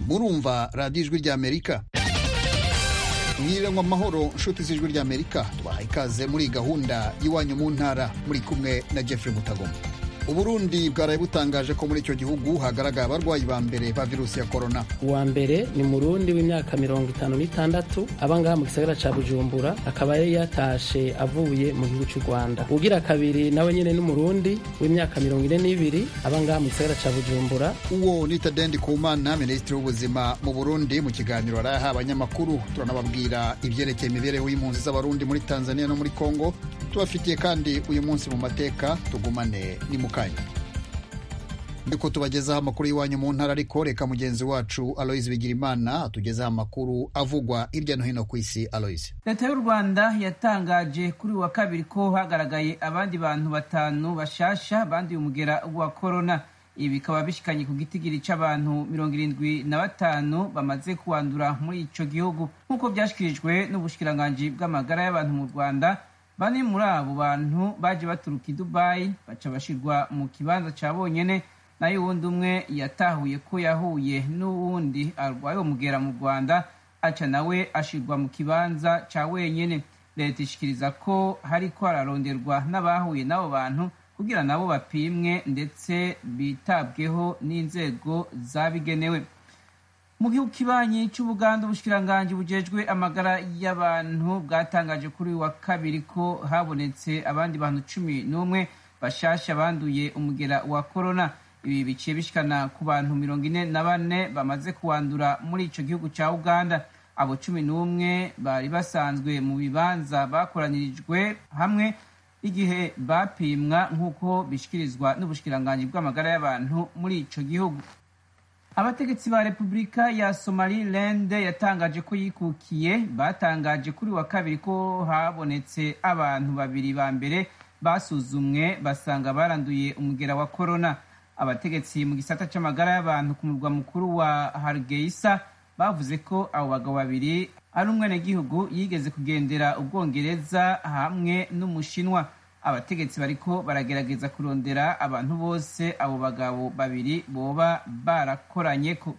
murumva radiyo ijwi ry'amerika mwiriranwa amahoro nshuti z'ijwi ry'amerika tubahaye ikaze muri gahunda y'iwanyu mu ntara muri kumwe na jeffrey mutagoma uburundi bwaraye butangaje ko muri icyo gihugu hagaragaye abarwayi ba mbere ba virusi ya korona uwa mbere ni murundi w'imyaka mirongo itanu n'itandatu aba ngaha mu gisagara ca bujumbura akaba yari yatashe avuye mu gihugu cy'u rwanda ugira kabiri nawe nyene n'umurundi w'imyaka mirongo ine n'ibiri aba ngaha mu gisagara ca bujumbura uwo ni tadendi kumana minisitiri w'ubuzima mu burundi mu kiganiro arayaha abanyamakuru turanababwira ibyerekeye imibereho y'impunzi z'abarundi muri tanzania no muri kongo tubafitiye kandi uyu munsi mu mateka tugumane ni mu kanya niko tubagezaho amakuru y'iwanyu mu ntara ariko reka mugenzi wacu aloise bigirimana atugezaho amakuru avugwa hirya no hino ku isi aloise leta y'u rwanda yatangaje kuri uwa kabiri ko hagaragaye abandi bantu batanu bashasha banduye umugera wa korona ibi bikaba bishikanye ku gitigiri c'abantu mirongo irindwi na batanu bamaze kuwandura muri ico gihugu nk'uko vyashikirijwe n'ubushikiranganji bw'amagara y'abantu mu rwanda bane muri abo bantu baje baturuka i dubayi baca bashirwa mu kibanza ca bonyene nayo uwundi umwe yatahuye ko yahuye n'uwundi arwaye umugera mu rwanda aca nawe ashirwa mu kibanza ca wenyene leta ishikiriza ko hariko hararonderwa n'abahuye n'abo bantu kugira nabo bapimwe ndetse bitabweho n'inzego zabigenewe mu gihugu kibanyi cy'ubuganda ubushikiranganji bujejwe amagara y'abantu bwatangaje kuri uyu wa kabiri ko habonetse abandi bantu cumi n'umwe bashasha banduye umugera wa korona ibi biciye bishikana ku bantu mirongo ine na bane bamaze kuwandura muri ico gihugu ca uganda abo cumi n'umwe bari basanzwe mu bibanza bakoranirijwe hamwe igihe bapimwa nk'uko bishikirizwa n'ubushikiranganji bw'amagara y'abantu muri ico gihugu abategetsi ba repubulika ya somaliland yatangaje ko yikukiye batangaje kuri wa kabiri ko habonetse abantu babiri ba mbere basuzumwe basanga baranduye umugera wa korona abategetsi mu gisata c'amagara y'abantu ku murwa mukuru wa hargeisa bavuze ko abo bagabo babiri ari umwenegihugu yigeze kugendera ubwongereza hamwe n'umushinwa abategetsi bariko baragerageza kurondera abantu bose abo bagabo babiri boba barakoranyeko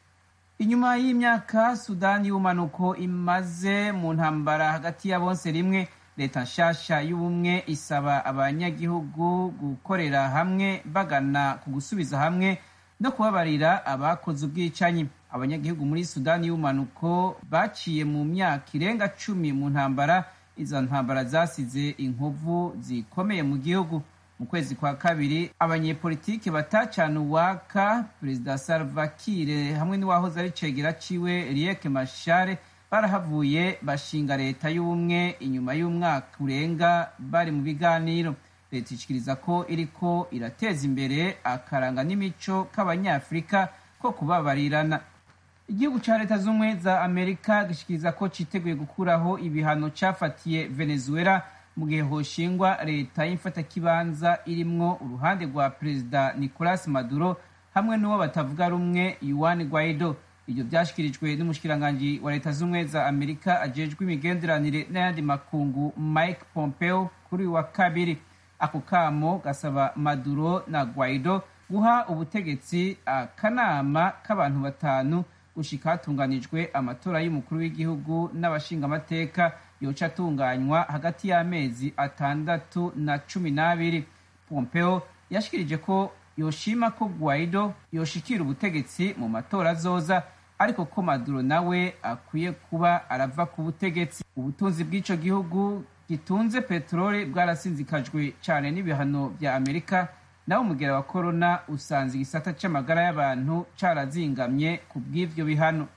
inyuma y'imyaka sudani y'ubumanuko imaze mu ntambara hagati ya bonse rimwe leta nshasha y'ubumwe isaba abanyagihugu gukorera hamwe bagana ku gusubiza hamwe no kubabarira abakoze ubwicanyi abanyagihugu muri sudani y'ubumanuko baciye mu myaka irenga cumi mu ntambara izo ntambara zasize inkovu zikomeye mu gihugu mu kwezi kwa kabiri abanyepolitiki batacana uwaka perezida salva kiir hamwe n'uwahoze ari cegera ciwe riek mashare barahavuye bashinga leta y'ubumwe inyuma y'umwaka urenga bari mu biganiro leta ishikiriza ko iriko irateza imbere akaranga n'imico k'abanyafurika ko kubabarirana igihugu ca leta z'ubumwe za amerika gishikiriza ko citeguye gukuraho ibihano cafatiye venezuela mu gihe hoshingwa leta y'imfatakibanza irimwo uruhande rwa perezida nicolas maduro hamwe n'uwo batavuga rumwe yuan guaido ibyo byashyikirijwe n'umushikiranganji wa leta z'ubumwe za amerika ajejwe imigenderanire n'ayandi makungu mike pompeo kuri wa kabiri ako kamo gasaba maduro na guaido guha ubutegetsi akanama k'abantu batanu gushika hatunganijwe amatora y'umukuru w'igihugu n'abashingamateka yoca atunganywa hagati y'amezi atandatu na cumi n'abiri pompeo yashikirije ko yoshima ko guaido yoshikira ubutegetsi mu matora azoza ariko ko maduro nawe akwiye kuba arava ku butegetsi ubutunzi bw'ico gihugu gitunze peteroli bwarasinzikajwe cyane n'ibihano vya amerika nawe umugera wa korona usanze igisata c'amagara y'abantu carazingamye ku bw'ivyo bihano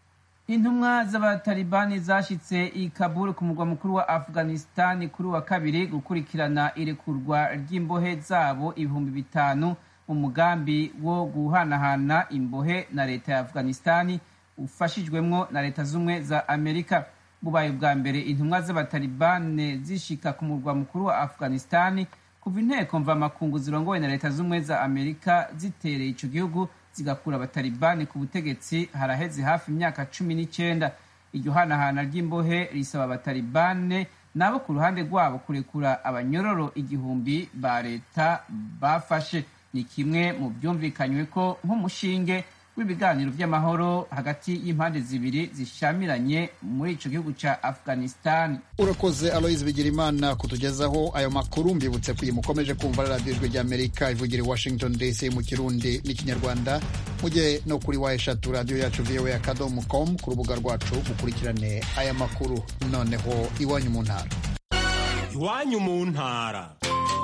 intumwa z'abatalibani zashitse i kabul ku murwa mukuru wa afghanistani kuri wa kabiri gukurikirana irekurwa ry'imbohe zabo ibihumbi bitanu mu mugambi wo guhanahana imbohe na leta ya afghanistani ufashijwemwo na leta z'ubumwe za amerika bubaye ubwa mbere intumwa z'abatalibane zishika ku murwa mukuru wa afghanistani kuva inteko mvamakungu zirongowe na leta z'ubumwe za amerika zitereye ico gihugu zigakura abatalibani ku butegetsi haraheze hafi imyaka cumi n'icyenda iryo hanahana ry'imbohe risaba abatalibane nabo ku ruhande rwabo kurekura abanyororo igihumbi ba leta bafashe ni kimwe mu byumvikanywe ko nk'umushinge w'ibiganiro by'amahoro hagati y'impande zibiri zishamiranye muri ico gihugu ca afghanistan urakoze aloise bigirimana kutugezaho ayo makuru mbibutse ko iyi mukomeje kumva radiyo ijwi ry'amerika ivugira i washington dc mu kirundi n'ikinyarwanda mujye no kuri wa eshatu radiyo yacu voa akadomo com ku rubuga rwacu mukurikirane aya makuru noneho iwanyu mu ntara iwanyu mu ntara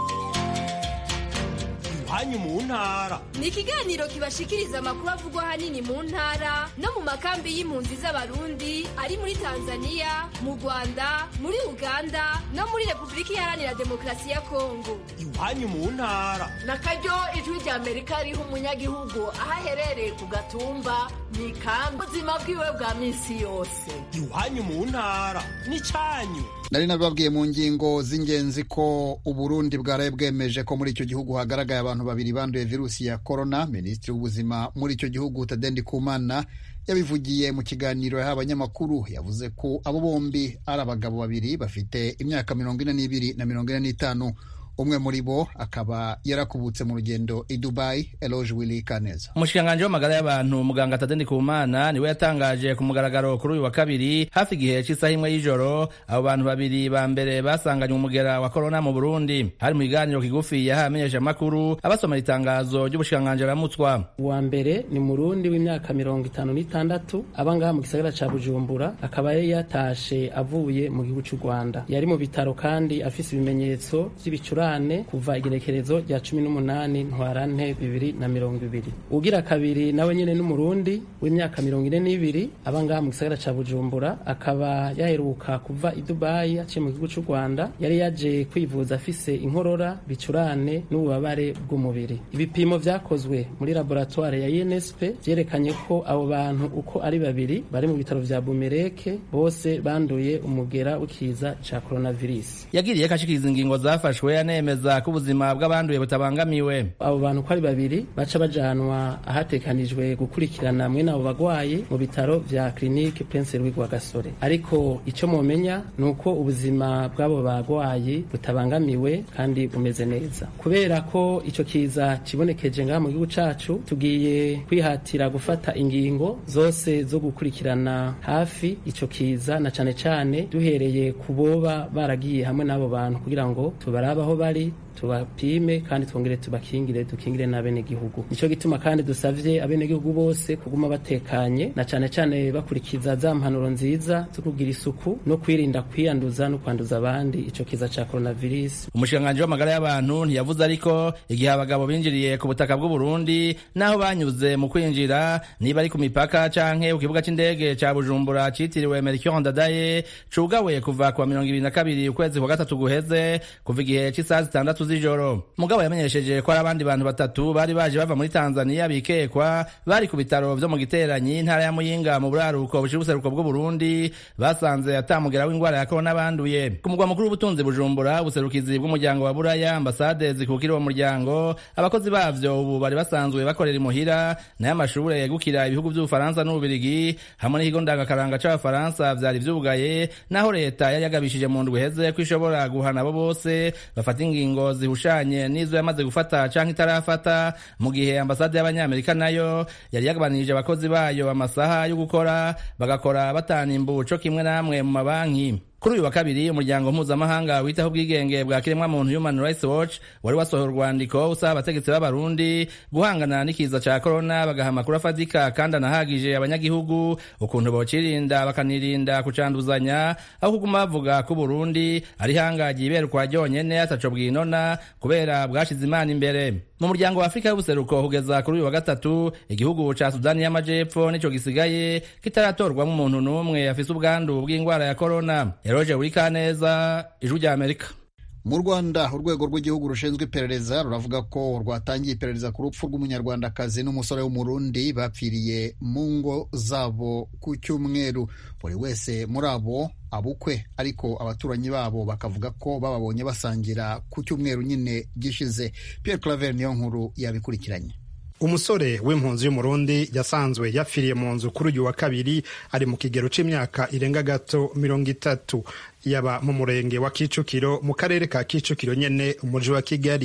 iwanyu mu ntara ni ikiganiro kibashikiriza amakuru avugwa ahanini mu ntara no mu makambi y'impunzi z'abarundi ari muri tanzania mu rwanda muri uganda no muri repubulika iharanira demokarasi ya kongo iwanyu mu ntara na karyo ijwi rya amerika riha umunyagihugu aho aherereye ku gatumba mu ikambi ubuzima bwiwe bwa minsi yose iwanyu mu ntara n'icyanyu nari nabibabwiye mu ngingo z'ingenzi ko uburundi bwaraye bwemeje ko muri icyo gihugu hagaragaye abantu babiri banduye virusi ya korona minisitiri w'ubuzima muri icyo gihugu tadendi kumana yabivugiye mu kiganiro yahaye abanyamakuru yavuze ko abo bombi ari abagabo babiri bafite imyaka mirongo ine n'ibiri na mirongo ine n'itanu umwe muri bo akaba yarakubutse mu rugendo i dubai eloge willy kaneza umushikiranganji w'amagara y'abantu muganga tadendi kumana niwe yatangaje ku mugaragaro kuri uyu wa kabiri hafi igihe cy'isaha imwe y'ijoro abo bantu babiri ba mbere basanganywe umugera wa korona mu burundi hari mu kiganiro kigufi yahaye amenyeshamakuru abasomera itangazo ry'ubushikiranganji aramutswa uwa mbere ni murundi w'imyaka mirongo itanu n'itandatu aba ngaha mu gisagara ca bujumbura akaba yari yatashe avuye mu gihugu cy'u rwanda yari mu bitaro kandi afise ibimenyetso vy'ibicurane kuva igenekerezo rya cumi n'umunani ntwarante bibiri na mirongo ibiri ugira kabiri nawe nyene n'umurundi w'imyaka mirongo ine n'ibiri aba ngaha mu gisagara ca bujumbura akaba yaheruka kuva i dubayi aciye mu gihugu cy'u rwanda yari yaje kwivuza afise inkorora bicurane n'ububabare bw'umubiri ibipimo vyakozwe muri laboratoire ya unsp vyerekanye ko abo bantu uko ari babiri bari mu bitaro vya bumereke bose banduye umugera w'ikiza ca coronavirus yagiriye ko ashikiriza ingingo zafashwe anemeza ko ubuzima bw'abanduye butabangamiwe abo bantu uko ari babiri baca bajanwa ahatekanijwe gukurikirana mwene abo bagwayi mu bitaro vya clinique prince louis gasore ariko ico momenya ni uko ubuzima bw'abo bagwayi butabangamiwe kandi bumeze neza kubera ko ico kiza kibonekeje ngaha mu gihugu cacu tugiye kwihatira gufata ingingo zose zo gukurikirana hafi ico kiza na cane cane duhereye ku boba baragiye hamwe n'abo bantu kugira ngo tubarabe aho bari tubapime kandi twongere tubakingire dukingire n'abenegihugu nico gituma kandi dusavye abenegihugu bose kuguma batekanye na cane cane bakurikiza za mpanuro nziza zo kugira isuku no kwirinda kwiyanduza no kwanduza abandi ico kiza ca coronavirus umushikiranganji w'amagara y'abantu ntiyavuze ariko igihe abagabo binjiriye ku butaka bw'u Burundi naho banyuze mu kwinjira niba ari ku mipaka canke ku kibuga c'indege ca Bujumbura citiriwe Melchior Ndadaye cugawe kuva ku wa mirongo ibiri na kabiri ukwezi kwa gatatu guheze kuva igihe c'isaha zitandatu z'ijoro mugabo yamenyesheje ko hari abandi bantu batatu bari baje bava muri Tanzania bikekwa bari ku bitaro vyo mu giteranyi intara ya Muyinga mu buraruko bushira ubuseruko bw'u Burundi basanze atamugera w'ingwara ya corona banduye ku mugwa mukuru w'ubutunzi Bujumbura ubuserukizi bw'umuryango wa Buraya ambasade zikukira uwo muryango abakozi bavyo ubu bari basanzwe bakorera imuhira nayo amashure yegukira ibihugu vy'Ubufaransa n'Ububirigi hamwe n'ikigo ndangakaranga c'Abafaransa vyari vyugaye naho leta yari yagabishije mu ndwi iheze ko ishobora guhana abo bose bafata ingingo zihushanye n'izo yamaze gufata canke itarafata mu gihe ambasade y'abanyamerika nayo yari yagabanirije abakozi bayo amasaha yo gukora bagakora batana imbu co kimwe namwe mu mabanki kuri uyu wa kabiri umuryango mpuzamahanga witaho ubwigenge bwa kiremwamuntu human rights watch wari wasohoye urwandiko usaba abategetsi b'abarundi guhangana n'ikiza ca korona bagaha amakuru afatika kandi anahagije abanyagihugu ukuntu bocirinda bakanirinda kucanduzanya aho kuguma bavuga ko uburundi ari hangagiye iberukwa ryonyene ataco bwinona kubera bwashize imana imbere mu muryango wa afurika y'ubuseruko kugeza kuri uyu wa gatatu igihugu ca sudani y'amajepfo nico gisigaye kitaratorwamo umuntu n'umwe afise ubwandu bw'ingwara ya korona eroje burikaneza ijwi rya amerika mu rwanda urwego rw'igihugu rushinzwe iperereza ruravuga ko rwatangiye iperereza ku rupfu rw'umunyarwandakazi n'umusore w'umurundi bapfiriye mu ngo zabo ku cyumweru buri wese muri abo abukwe ariko abaturanyi babo bakavuga ko bababonye basangira ku cyumweru nyine gishize Pierre Claver niyo nkuru yabikurikiranye umusore w'impunzi y'umurundi yasanzwe yapfiriye mu nzu kuri uyu wa kabiri ari mu kigero c'imyaka irenga gato mirongo itatu yaba mu murenge wa kicukiro mu karere ka kicukiro nyene umuji wa kigali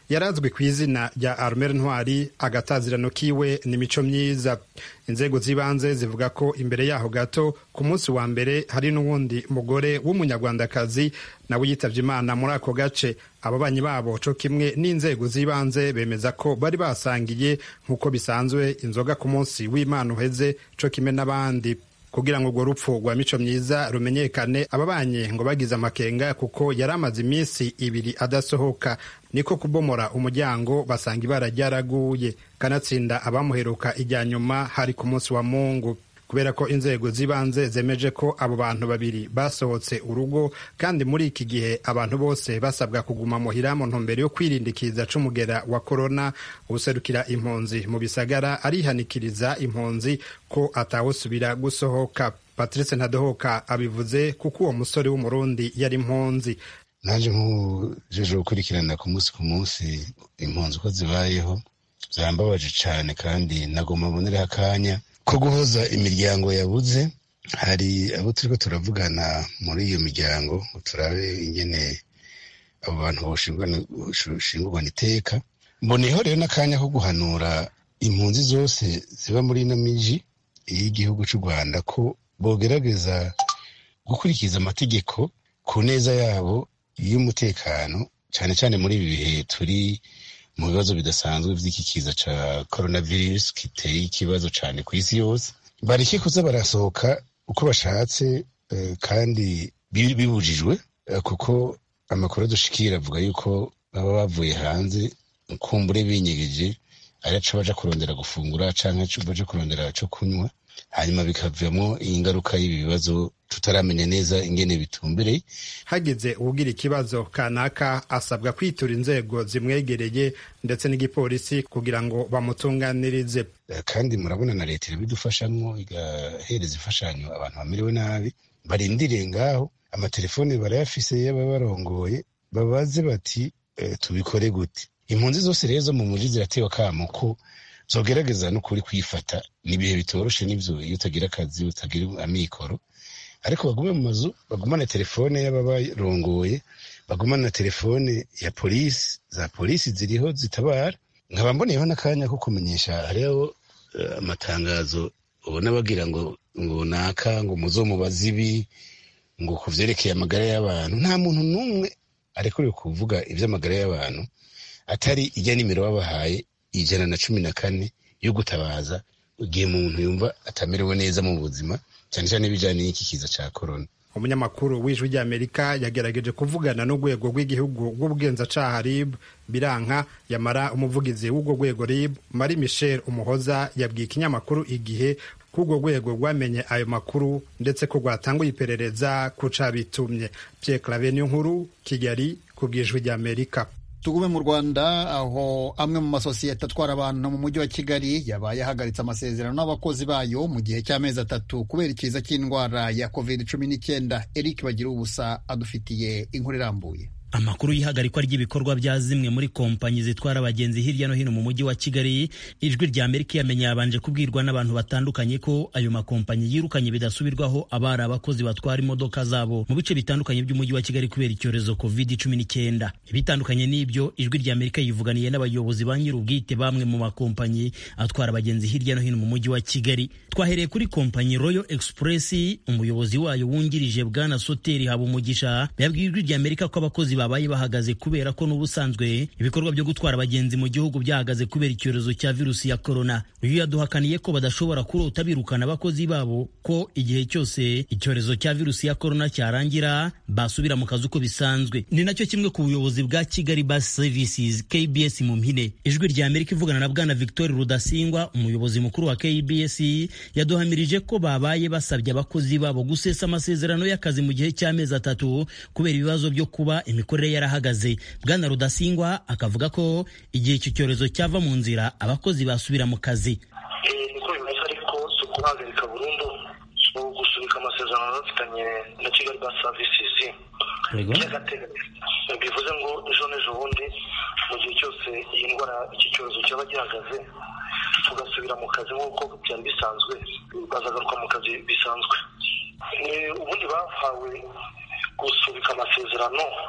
yarazwi ku izina rya armel ntwari agatazirano kiwe ni mico myiza inzego z'ibanze zivuga ko imbere yaho gato ku munsi wa mbere hari n'uwundi mugore w'umunyarwandakazi nawe yitavye imana muri ako gace ababanyi babo co kimwe n'inzego z'ibanze bemeza ko bari basangiye nk'uko bisanzwe inzoga ku munsi w'imana uheze co kimwe n'abandi kugira ngo urwo rupfu rwa mico myiza rumenyekane ababanye ngo bagize amakenga kuko yari amaze iminsi ibiri adasohoka niko kubomora umuryango basanga ibara ryaraguye kanatsinda abamuheruka ijya nyuma hari ku munsi wa mungu kubera ko inzego z'ibanze zemeje ko abo bantu babiri basohotse urugo kandi muri iki gihe abantu bose basabwa kuguma muhira mu ntumbero yo kwirindikiza c'umugera wa korona userukira impunzi mu bisagara arihanikiriza impunzi ko atawusubira gusohoka patrice ntadohoka abivuze kuko uwo musore w'umurundi yari impunzi naje nk'ujeje gukurikirana ku munsi ku munsi impunzi uko zibayeho byambabaje cyane kandi nagomba mbonereho akanya ko guhoza imiryango yabuze hari abo turiko turavugana muri iyo miryango ngo turabe ingene abo bantu boshingurwana iteka mboneyeho rero n'akanya ko guhanura impunzi zose ziba muri ino miji y'igihugu cy'u rwanda ko bogerageza gukurikiza amategeko ku neza yabo y'umutekano cyane cyane muri ibi bihe turi mu bibazo bidasanzwe by'iki kiza cya coronavirus giteye ikibazo cyane ku isi yose bareke kuza barasohoka uko bashatse kandi bibujijwe kuko amakuru dushikira avuga yuko baba bavuye hanze kumbure binyegeje araca baja kurondera gufungura canke baja kurondera co kunywa hanyuma bikavamo ingaruka y'ibi bibazo tutaramenya neza ingene bitumbereye hagize uwugira ikibazo kanaka asabwa kwitura inzego zimwegereye ndetse n'igipolisi kugira ngo bamutunganirize kandi murabona na leta irabidufashamwo igahereza imfashanyo abantu bamerewe nabi barindiriye ngaho amatelefone barayafise y'aba barongoye babaze bati e, tubikore gute impunzi zose rero zo mu muji ziratewe akamo ko zogerageza n'ukuri kwifata ni ibihe bitoroshe n'ivyo iyo utagira akazi utagira amikoro ariko bagume mu mazu bagumane telefone y'ababarongoye bagumane na telefone ya polisi za polisi ziriho zitabara nkaba mboneyeho n'akanya ko kumenyesha hariho amatangazo ubona bagira ngo ngo naka ngo muzomubaze ibi ngo ku vyerekeye amagara y'abantu nta muntu n'umwe arekuriwe kuvuga ivy'amagara y'abantu atari ijya nimero babahaye ijana na cumi na kane yo gutabaza igihe umuntu yumva atamerewe neza mu buzima cyane cyane ibijyanye n'iki kiza cya korona umunyamakuru w'ijwi ry'amerika yagerageje kuvugana n'urwego rw'igihugu rw'ubugenzacyaha rib biranka yamara umuvugizi w'urwo rwego rib mari michel umuhoza yabwiye ikinyamakuru igihe ko urwo rwego rwamenye ayo makuru ndetse ko rwatanguye iperereza ku cabitumye pierre clave nkuru kigali ku bw'ijwi ry'amerika tugume mu rwanda aho amwe mu masosiyete atwara abantu mu mujyi wa kigali yabaye ahagaritse amasezerano n'abakozi bayo mu gihe cy'amezi atatu kubera ikiza cy'indwara ya covid cumi n'icyenda eric bagira ubusa adufitiye inkuru irambuye amakuru y'ihagarikwa ry'ibikorwa bya zimwe muri kompanyi zitwara abagenzi hirya no hino mu mujyi wa kigali ijwi rya amerika yamenye yabanje kubwirwa n'abantu batandukanye ko ayo makompanyi yirukanye bidasubirwaho abari abakozi batwara imodoka zabo mu bice bitandukanye by'umujyi wa kigali kubera icyorezo covid cumi n'icyenda ibitandukanye n'ibyo ijwi rya amerika yivuganiye n'abayobozi ba nyir'ubwite bamwe mu makompanyi atwara abagenzi hirya no hino mu mujyi wa kigali twahereye kuri kompanyi royal express umuyobozi wayo wungirije bwana soteri habumugisha yabwiye ijwi rya amerika ko abakozi babaye bahagaze kubera ko n'ubusanzwe ibikorwa byo gutwara abagenzi mu gihugu byahagaze kubera icyorezo cya virusi ya korona uyu yaduhakaniye ko badashobora kurota birukana abakozi babo ko igihe cyose icyorezo cya virusi ya korona cyarangira basubira mu kazi uko bisanzwe ni nacyo kimwe ku buyobozi bwa kigali bus services kbs mu mpine ijwi rya amerika ivugana na bwana victoire rudasingwa umuyobozi mukuru wa kbs yaduhamirije ko babaye basabye abakozi babo gusesa amasezerano y'akazi mu gihe cy'amezi atatu kubera ibibazo byo kuba imikorere yarahagaze bwana rudasingwa akavuga ko igihe icyo cyorezo cyava mu nzira abakozi basubira mu kazi niko bimeze ariko si ukuhagarika burundu ni ugusubika amasezerano bafitanye na kigali bus services by'agateganyo bivuze ngo ejo n'ejo bundi mu gihe cyose iyi ndwara iki cyorezo cyaba gihagaze tugasubira mu kazi nk'uko byari bisanzwe bazagaruka mu kazi bisanzwe ubundi bahawe gusubika amasezerano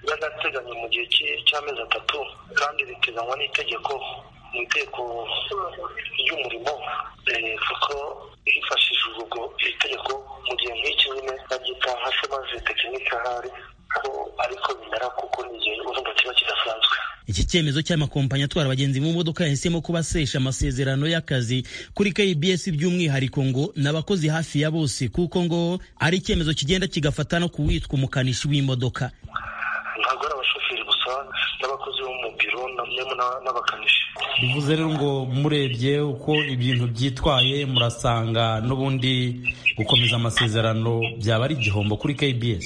y'agateganyo mu gihe cy'amezi atatu kandi biteganywa n'itegeko mu itegeko ry'umurimo kuko hifashishijwe ubwo itegeko mu gihe nk'iki nyine babyita nka shomaje tekinike ahari ko ariko bimera kuko ni igihe urumva kiba kidasanzwe iki cyemezo cy'amakompanyi atwara abagenzi mu modoka yahisemo kuba asesha amasezerano y'akazi kuri KBS by'umwihariko ngo n'abakozi hafi ya bose kuko ngo ari icyemezo kigenda kigafata no kuwitwa umukanishi w'imodoka ntabwo ari abashoferi gusa n'abakozi bo mu biro n'abakanishi bivuze rero ngo murebye uko ibintu byitwaye murasanga n'ubundi gukomeza amasezerano byaba ari igihombo kuri KBS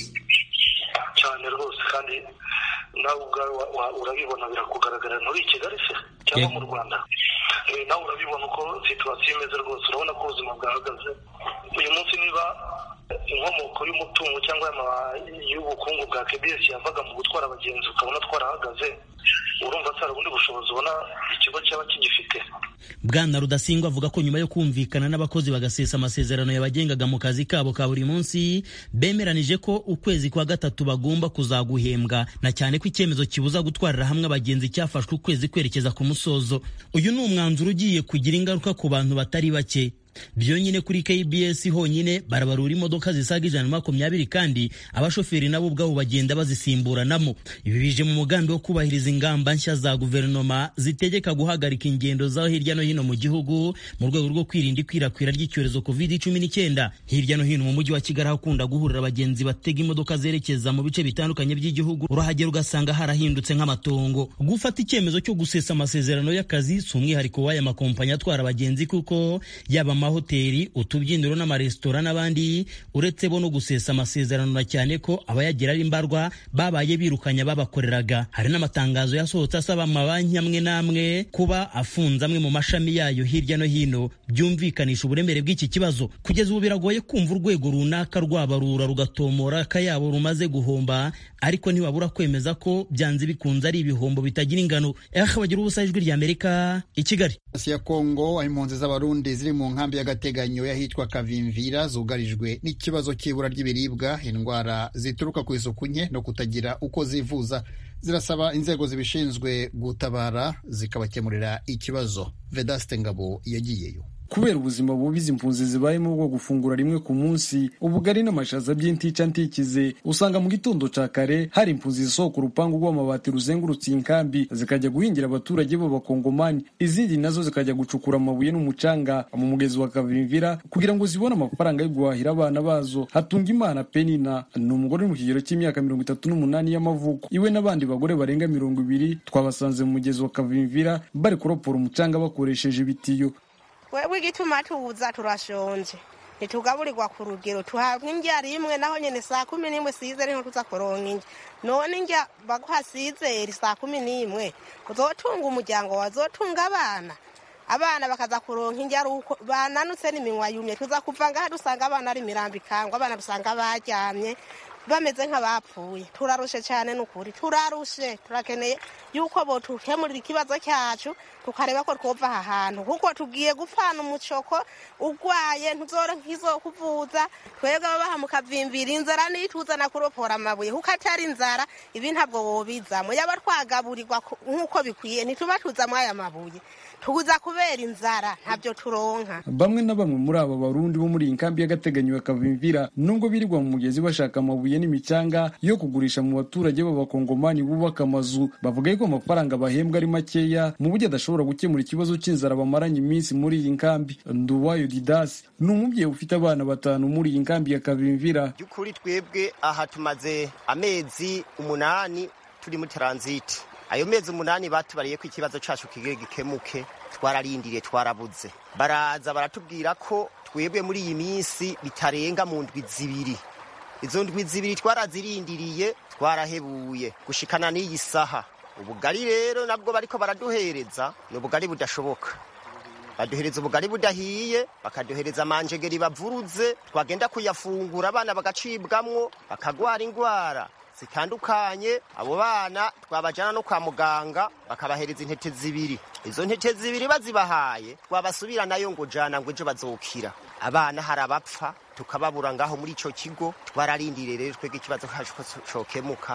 cyane rwose kandi nawe ubwawe urabibona birakugaragara nturi i kigali se cyangwa mu rwanda nawe urabibona uko situwasiyo imeze rwose urabona ko ubuzima bwahagaze uyu munsi niba inkomoko y'umutungo cyangwa y'ubukungu bwa kbs yavaga mu gutwara abagenzi ukabona twarahagaze urumva atari ubundi bushobozi ubona ikigo cyaba kigifite bwana rudasingwa avuga ko nyuma yo kumvikana n'abakozi bagasesa amasezerano yabagengaga mu kazi kabo ka buri munsi bemeranije ko ukwezi kwa gatatu bagomba kuzaguhembwa na cyane ko icyemezo kibuza gutwarira hamwe abagenzi cyafashwe ukwezi kwerekeza ku musozo uyu ni umwanzuro ugiye kugira ingaruka ku bantu batari bake byonyine kuri KBS honyine barabarura imodoka zisaga ijana na makumyabiri kandi abashoferi nabo ubwabo bagenda bazisimburanamo ibi bije mu mugambi wo kubahiriza ingamba nshya za guverinoma zitegeka guhagarika ingendo zaho hirya no hino mu gihugu mu rwego rwo kwirinda ikwirakwira ry'icyorezo covid cumi n'icyenda hirya no hino mu mujyi wa kigali hakunda guhurira abagenzi batega imodoka zerekeza mu bice bitandukanye by'igihugu urahagera ugasanga harahindutse nk'amatongo gufata icyemezo cyo gusesa amasezerano y'akazi si umwihariko w'aya makompanyi atwara abagenzi kuko yaba amahoteli utubyiniro n'amaresitora n'abandi uretse bo no gusesa amasezerano na cyane ko abayagira ari mbarwa babaye birukanya babakoreraga hari n'amatangazo yasohotse asaba amabanki amwe n'amwe kuba afunze amwe mu mashami yayo hirya no hino byumvikanisha uburemere bw'iki kibazo kugeza ubu biragoye kumva urwego runaka rwabarura rugatomora akayabo rumaze guhomba ariko ntibabura kwemeza ko byanze bikunze ari ibihombo bitagira ingano ehe bagira ubusa ijwi rya amerika i kigali ya kongo aho impunzi z'abarundi ziri mu nkambi y'agateganyo y'ahitwa kavimvira zugarijwe n'ikibazo cy'ibura ry'ibiribwa indwara zituruka ku isuku nke no kutagira uko zivuza zirasaba inzego zibishinzwe gutabara zikabakemurira ikibazo vedaste ngabo yagiyeyo kubera ubuzima bubi izi mpunzi zibayemo bwo gufungura rimwe ku munsi ubugari n'amashaza by'intica ntikize usanga mu gitondo ca kare hari impunzi zisohoka urupangu rw'amabati ruzengurutse iyi nkambi zikajya guhingira abaturage b'abakongomani izindi nazo zikajya gucukura amabuye n'umucanga mu mugezi wa kavimvira kugira ngo zibone amafaranga yo guhahira abana bazo hatunga imana penina ni umugore uri mu kigero cy'imyaka mirongo itatu n'umunani y'amavuko iwe n'abandi bagore barenga mirongo ibiri twabasanze mu mugezi wa kavimvira bari kuropora umucanga bakoresheje ibitiyo wewe igituma tuza turashonje ntitugaburirwa ku rugero tuhabwa indya rimwe naho nyine saa kumi n'imwe sizeri niho tuza kuronka indya none indya baguha sizeri saa kumi n'imwe uzotunga umuryango wazotunga abana abana bakaza kuronka indya ari uko bananutse n'iminwa yumye tuza kuva ngaha dusanga abana ari imirambo ikangwa abana dusanga baryamye bameze nk'abapfuye turarushe cyane n'ukuri turarushe turakeneye yuko botukemurira ikibazo cyacu tukareba ko twova aha hantu kuko tugiye gupfana umucoko urwaye ntuzore nk'izo kuvuza twebwe ababaha mukavimbira inzara nituzana kuropora amabuye kuko atari inzara ibi ntabwo wobizamo yaba twagaburirwa nk'uko bikwiye ntituba tuzamo aya mabuye tuza kubera inzara ntabyo turonka bamwe na bamwe muri aba barundi bo muri iyi nkambi y'agateganyo ya kavimvira nubwo birirwa mu mugezi bashaka amabuye n'imicanga yo kugurisha mu baturage b'abakongomani bubaka amazu bavuga yuko amafaranga bahembwa ari makeya mu buryo adashobora gukemura ikibazo cy'inzara bamaranye iminsi muri iyi nkambi nduwayo didasi ni umubyeyi ufite abana batanu muri iyi nkambi ya kavimvira by'ukuri twebwe aha tumaze amezi umunani turi muri taranziti ayo mezi umunani batubariye ko ikibazo cyacu kigiye gikemuke twararindiriye twarabuze baraza baratubwira ko twebwe muri iyi minsi bitarenga mu ndwi zibiri izo ndwi zibiri twarazirindiriye twarahebuye gushikana n'iyi saha ubugari rero nabwo bariko baraduhereza ni ubugari budashoboka baduhereza ubugari budahiye bakaduhereza amanjegeri bavuruze twagenda kuyafungura abana bagacibwamwo bakagwara indwara zitandukanye abo bana twabajyana no kwa muganga bakabahereza intete zibiri izo ntete zibiri bazibahaye twabasubira nayo ngo jana ngo ejo bazokira abana hari abapfa tukababura ngaho muri icyo kigo twararindiriye rero twebwe ikibazo cyacu ko cokemuka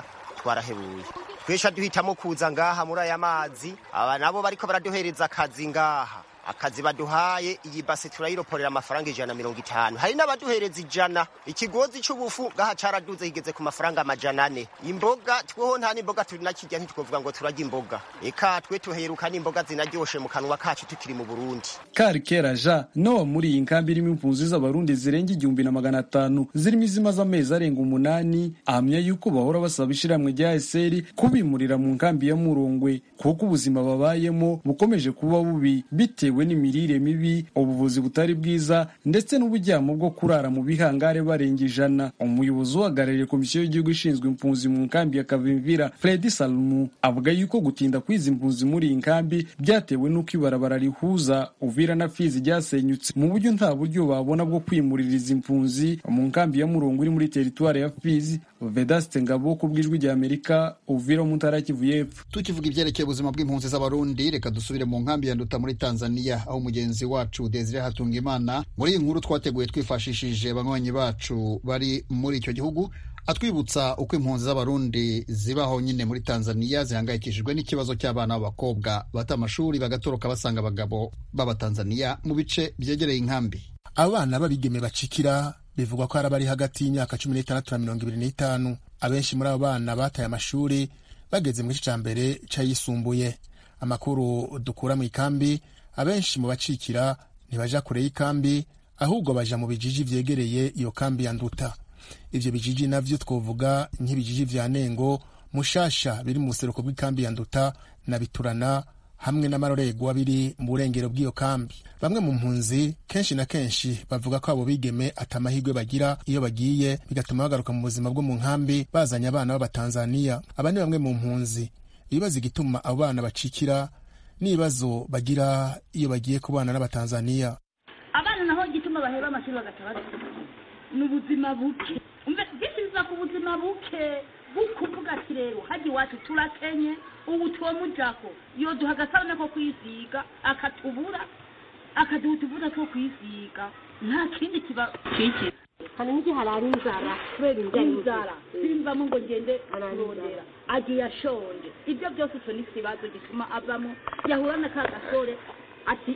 twarahebuye twesha duhitamo kuza ngaha muri aya mazi aba nabo bariko baraduhereza akazi ngaha akazi baduhaye iyi base turayiroporera amafaranga ijana na mirongo itanu hari n'abaduhereza ijana ikigozi c'ubufu ngaha caraduze kigeze ku mafaranga amajana ane imboga tweho nta n'imboga turinakirya ntitwovuga ngo turarya imboga eka twe tuheruka n'imboga zinaryoshe mu kanwa kacu tukiri mu burundi kari kera ja nowa muri iyi nkambi irimo impunzi z'abarundi zirenga igihumbi na magana atanu zirimo izimaze amezi arenga umunani ahamya yuko bahora basaba ishiramwe rya eseri kubimurira mu nkambi ya murongwe kuko ubuzima babayemo bukomeje kuba bubi bitewe n'imirire mibi ubuvuzi butari bwiza ndetse n'uburyamo bwo kurara mu bihangare barenga ijana umuyobozi uhagarariye komisiyo y'igihugu ishinzwe impunzi mu nkambi ya kavimvira fredi salumu avuga yuko gutinda kw'izi mpunzi muri iyi nkambi byatewe n'uko ibarabara rihuza uvira na fizi ryasenyutse mu buryo nta buryo babona bwo kwimurira izi mpunzi mu nkambi ya murongo iri muri teritwari ya fizi vedaste ngabo ku bw'ijwi rya amerika uvira mu ntara ya kivu y'epfo tukivuga ibyerekeye ubuzima bw'impunzi z'abarundi reka dusubire mu nkambi ya nduta muri tanzania aho mugenzi wacu desire hatungimana muri iyi nkuru twateguye twifashishije banywanyi bacu bari muri icyo gihugu atwibutsa uko impunzi z'abarundi zibaho nyine muri tanzania zihangayikishijwe n'ikibazo cy'abana b'abakobwa bata amashuri bagatoroka basanga abagabo b'abatanzaniya mu bice byegereye inkambi abana b'abigeme bacikira bivugwa ko hari abari hagati y'imyaka cumi n'itandatu na mirongo ibiri n'itanu abenshi muri abo bana bataye amashuri bageze mu gice cya mbere cy'ayisumbuye amakuru dukura mu ikambi abenshi mu bacikira ntibaja kure y'ikambi ahubwo baja mu bijiji vyegereye iyo kambi ya nduta ivyo bijiji navyo twovuga nk'ibijiji vya nengo mushasha biri mu buseruko bw'ikambi ya nduta na biturana hamwe n'amarorerwa biri mu burengero bw'iyo kambi bamwe mu mpunzi kenshi na kenshi bavuga ko abo bigeme atamahirwe bagira iyo bagiye bigatuma bagaruka mu buzima bwo mu nkambi bazanye abana b'abatanzaniya aba ni bamwe mu mpunzi ibibazo igituma abo bana bacikira n'ibibazo bagira iyo bagiye kubana n'abatanzaniya abana naho gituma baheba amashuri bagaca basiga ni ubuzima buke bisiza ku buzima buke bukuvuga ati rero hajya iwacu turakenye ubu twomujako yoduha agasabune ko kwisiga akatubura akaduha utuvuta two kwisiga nta kindi kiba kiki hari n'igihe harara inzara kubera inzara simvamo ngo ngende kurondera agiye ashonje ibyo byose icyo ni ikibazo gituma avamo yahura na ka gasore ati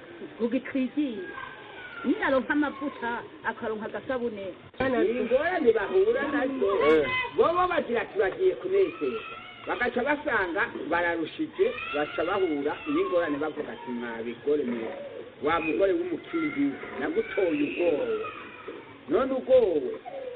ugitwigiye ninaronka amavuta akaronka agasabune ingorane bahura nazo bobo bagira ati bagiye kunezeza bagaca basanga bararushije baca bahura n'ingorane bavuga ati mwabigore mwe wa mugore w'umukindi nagutoye ubwoba none ubwowe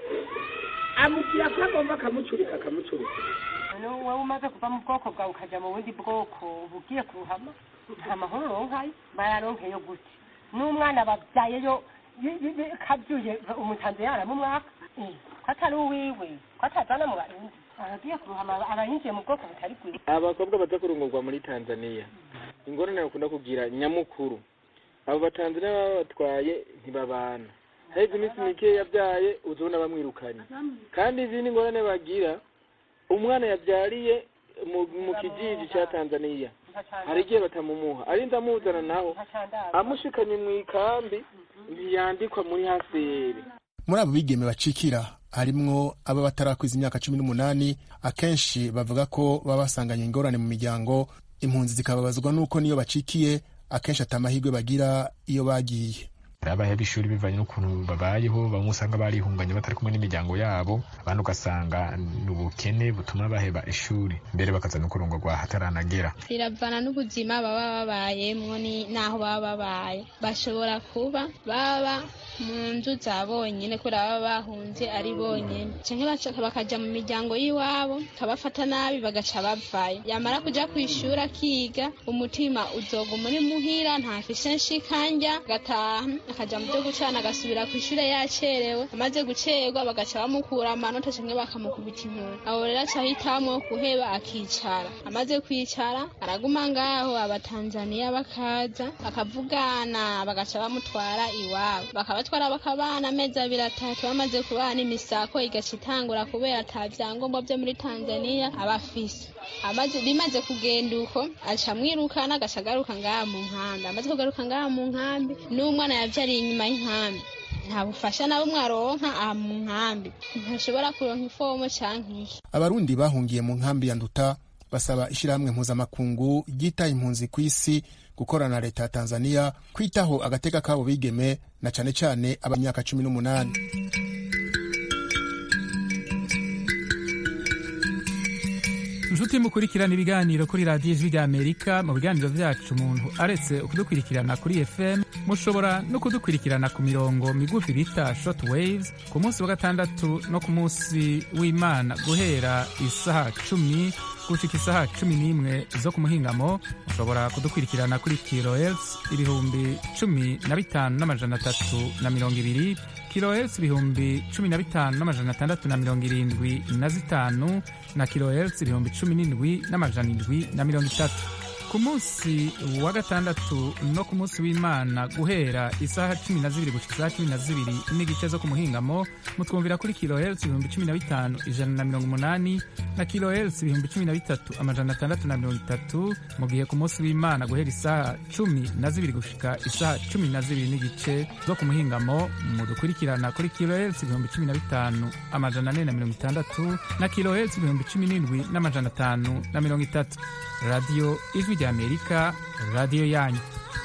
amubwira ko agomba akamucurika akamucurika wowe umaze kuva mu bwoko bwawe ukajya mu bundi bwoko uba ugiye kuruhama nta mahoro uronkayo bararonkeyo gute n'umwana babyayeyo kabyuye umutanzi yarama umwaka ko atari uwiwe ko atazana mu barundi aragiye kuruhama aba yinjiye mu bwoko butari bwiza abakobwa baza kurongorwa muri tanzania ingorane bakunda kugira nyamukuru abo batanzania baba batwaye ntibabana haheze iminsi mike yabyaye uzabona bamwirukanye kandi izindi ngorane bagira umwana yabyariye mu kijiji cya tanzania hari igihe batamumuha arinda amuzana naho amushikanye mu ikambi ntiyandikwa muri haseri muri abo bigeme bacikira harimwo aba batarakwiza imyaka cumi n'umunani akenshi bavuga ko baba basanganye ingorane mu miryango impunzi zikababazwa n'uko niyo bacikiye akenshi atamahirwe bagira iyo bagiye abaheba ishuri bivanye n'ukuntu babayeho bamwe usanga barihunganye batari kumwe n'imiryango yabo abandi ugasanga ni ubukene butuma baheba ishuri mbere bakaza no kurongorwa hataranagera biravana n'ubuzima baba babayemwo n'aho baba babaye bashobora kuba baba mu nzu za bonyine kubera baba bahunze ari bonyine canke bakaja mu miryango y'iwabo kabafata nabi bagaca bavayo yamara kuja kw'ishuri akiga umutima uzoguma uri muhira ntafise nshikanja gataha akaja mu byo gucana agasubira ku ishure yacerewe amaze gucerwa bagaca bamukura amanota canke bakamukubita inkuru aho rero aca ahitamwo kuheba akicara amaze kwicara araguma ngaho abatanzaniya bakaza bakavugana bagaca bamutwara iwabo bakabatwara bakabana amezi abiri atatu bamaze kubana imisako igaca itangura kubera ata vyangombwa vyo muri tanzaniya aba afise amaze bimaze kugenda uko aca amwirukana agaca agaruka ngaha mu nkambi amaze kugaruka ngaha mu nkambi n'umwana yavyariye inyuma y'inkambi nta bufasha na bumwe aronka aha mu nkambi ntashobora kuronka ifomo canke iki abarundi bahungiye mu nkambi ya nduta basaba ishyirahamwe mpuzamakungu ryitaye impunzi ku isi gukorana na leta ya tanzania kwitaho agateka kabo bigeme na cane cane abamyaka cumi n'umunani inshuti mukurikirana ibiganiro kuri radiyo ijwi rya amerika mu biganiro byacu umuntu aretse kudukurikirana kuri fm mushobora no kudukurikirana ku mirongo migufi bita short waves ku munsi wa gatandatu no ku munsi w'imana guhera isaha cumi gushika isaha cumi n'imwe zo ku muhingamo mushobora kudukurikirana kuri kilohertz ibihumbi cumi na bitanu n'amajana atatu na mirongo ibiri kilohertz ibihumbi cumi na bitanu n'amajana atandatu na mirongo irindwi na zitanu na kilohertz ibihumbi cumi n'indwi n'amajana indwi na mirongo itatu ku munsi wa gatandatu no ku munsi w'imana guhera isaha cumi na zibiri gushika isaha cumi na zibiri n'igice zo ku muhingamo mutwumvira kuri kilohertz ibihumbi cumi na bitanu ijana na mirongo umunani na kilohertz ibihumbi cumi na bitatu amajana atandatu na mirongo itatu mu gihe ku munsi w'imana guhera isaha cumi na zibiri gushika isaha cumi na zibiri n'igice zo ku muhingamo mudukurikirana kuri kilohertz ibihumbi cumi na bitanu amajana ane na mirongo itandatu na kilohertz ibihumbi cumi n'indwi n'amajana atanu na mirongo itatu radiyo ijwi rya amerika radiyo yanyu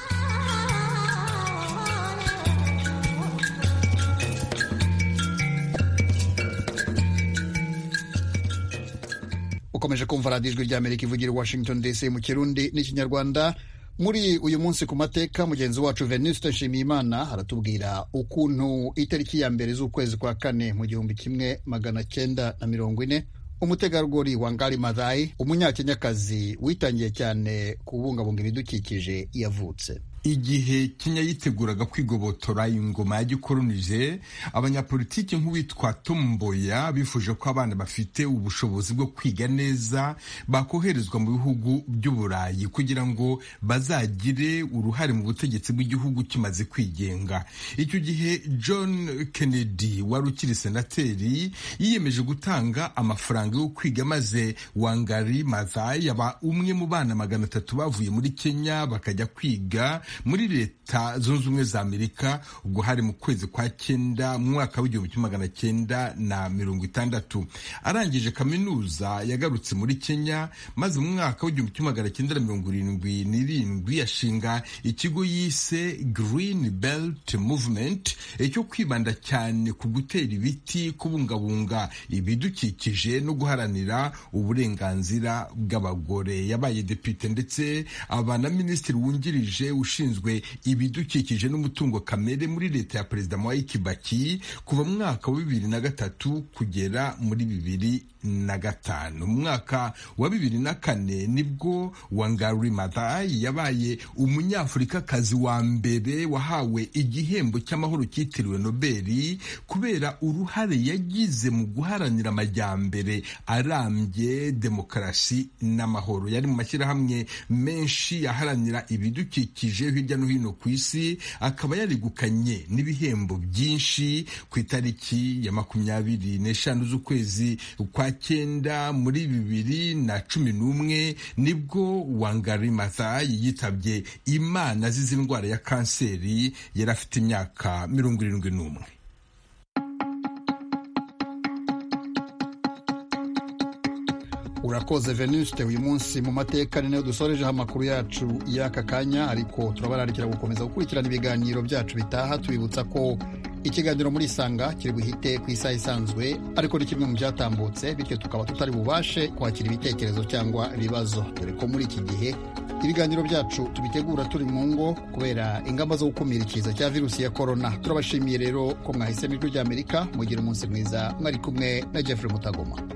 ukomeje kumva radiyo ijwi rya amerika ivugira i washington dc mu kirundi n'ikinyarwanda muri uyu munsi ku mateka mugenzi wacu venuste nshimiyimana aratubwira ukuntu itariki ya mbere z'ukwezi kwa kane mu gihumbi kimwe magana cyenda na mirongo ine umutegarugori wa ngari madhayi umunyakenyakazi witangiye cyane kubungabunga ibidukikije yavutse igihe kenya yiteguraga kwigobotora ingoma ya gikolonije abanyapolitiki nk'uwitwa tomboya bifuje ko abana bafite ubushobozi bwo kwiga neza bakoherezwa mu bihugu by'uburayi kugira ngo bazagire uruhare mu butegetsi bw'igihugu kimaze kwigenga icyo gihe john kennedy wari ukiri senateri yiyemeje gutanga amafaranga yo kwiga maze wangari mazai yaba umwe mu bana magana atatu bavuye muri kenya bakajya kwiga muri leta zunze ubumwe za amerika ubwo hari mu kwezi kwa cyenda mu mwaka w'igihumbi kimwe magana cyenda na mirongo itandatu arangije kaminuza yagarutse muri kenya maze mu mwaka w'igihumbi kimwe magana cyenda na mirongo irindwi n'irindwi yashinga ikigo yise green belt movement cyo kwibanda cyane ku gutera ibiti kubungabunga ibidukikije no guharanira uburenganzira bw'abagore yabaye depite ndetse aba na minisitiri wungirije ushinzwe ushinzwe ibidukikije n'umutungo kamere muri leta ya perezida Mwai Kibaki kuva mu mwaka wa bibiri na gatatu kugera muri bibiri na gatanu mu mwaka wa bibiri na kane nibwo Wangari Maathai yabaye umunyafurikakazi wa mbere wahawe igihembo cy'amahoro cyitiriwe Nobeli kubera uruhare yagize mu guharanira amajyambere arambye demokarasi n'amahoro yari mu mashyirahamwe menshi aharanira ibidukikije hirya no hino ku isi akaba yarigukanye n'ibihembo byinshi ku itariki ya makumyabiri n'eshanu z'ukwezi kwa cyenda muri bibiri na cumi n'umwe nibwo Wangari Maathai yitabye Imana azize indwara ya kanseri yari afite imyaka mirongo irindwi n'umwe urakoze venuste uyu munsi mu mateka ni nayo dusorejeho amakuru yacu y'aka kanya ariko turabararikira gukomeza gukurikirana ibiganiro byacu bitaha tubibutsa ko ikiganiro muri isanga kiri buhite ku isaha isanzwe ariko ni kimwe mu byatambutse bityo tukaba tutari bubashe kwakira ibitekerezo cyangwa ibibazo dore ko muri iki gihe ibiganiro byacu tubitegura turi mu ngo kubera ingamba zo gukumira ikiza cya virusi ya korona turabashimiye rero ko mwahisemo ijwi ry'amerika mugira umunsi mwiza mwari kumwe na jeffrey mutagoma